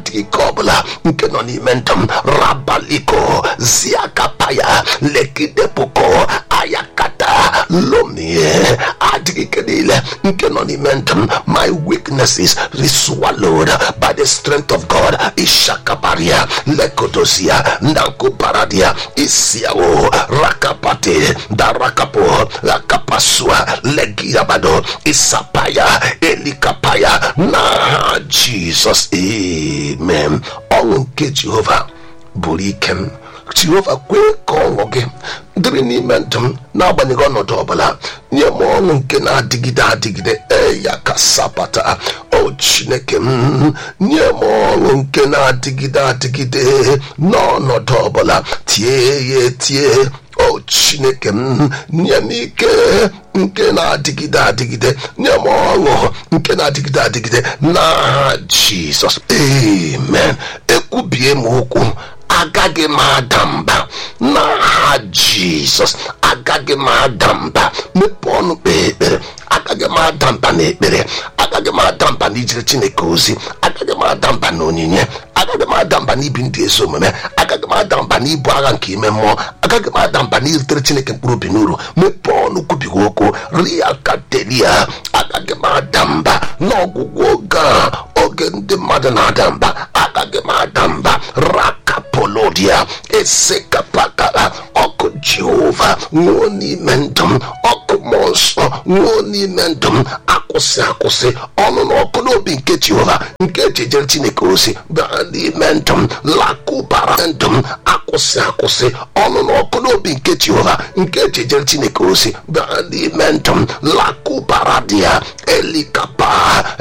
adịghị ike ọbụla nke nọ n'ime ndụ m rabaliko ziakapaya lekidepoko ayakata lomie adịghị ike niile nke nọ n'ime ndụ m my weaknesses is swallowed by the strength of god ishakabaria lekodosia ndankoparadia isiao rakapate darakapo rakapasua legiabado isapaya elikapaya na jizọs amen ọṅụ nke jehova bụrụ ike m jehova kwee ka ọṅụ gị dịrị n'ime ndụ m n'agbanyeghị ọnọdụ ọbụla nye m ọṅụ nke na-adịgide adịgide eya ka sapata o chineke m nye m ọṅụ nke na-adịgide adịgide n'ọnọdụ ọbụla tie ya etie o chineke m nye m ike nke na-adịgide adịgide nye m ọṅụ nke na-adịgide adịgide n'aha jizọs amen ekwubie m okwu agaghị m ada mba n'aha jizọs agaghị m ada mba mepee ọnụ kpee ekpere agaghị m ada mba n'ekpere agaghị m ada mba n'ijere chineke ozi agaghị m ada mba n'onyinye agaghị m ada mba n'ibi ndị ezi omume agaghị m ada mba n'ibu agha nke ime mmụọ agaghị m ada mba n'iritere chineke mkpụrụ obi n'uru mepee ọnụ kwubighị okwu ria kadelia agaghị m ada mba n'ọgwụgwụ oge a oge ndị mmadụ na-ada mba agaghị m ada mba rakapolodia esekapakala ọkụ jehova nwụọ n'ime ndụ m ọkụ mmụọ nsọ nwụọ n'ime ndụ m akwụsị akwụsị ọnụ na ọkụ n'obi nke jehova nke ejejere chineke ozi bịa n'ime ndụ m lakụbara ndụ m akwụsị akwụsị ọnụ na ọkụ n'obi nke jehova nke ejejere chineke ozi bịa n'ime ndụ m lakụbara dị ya elikapa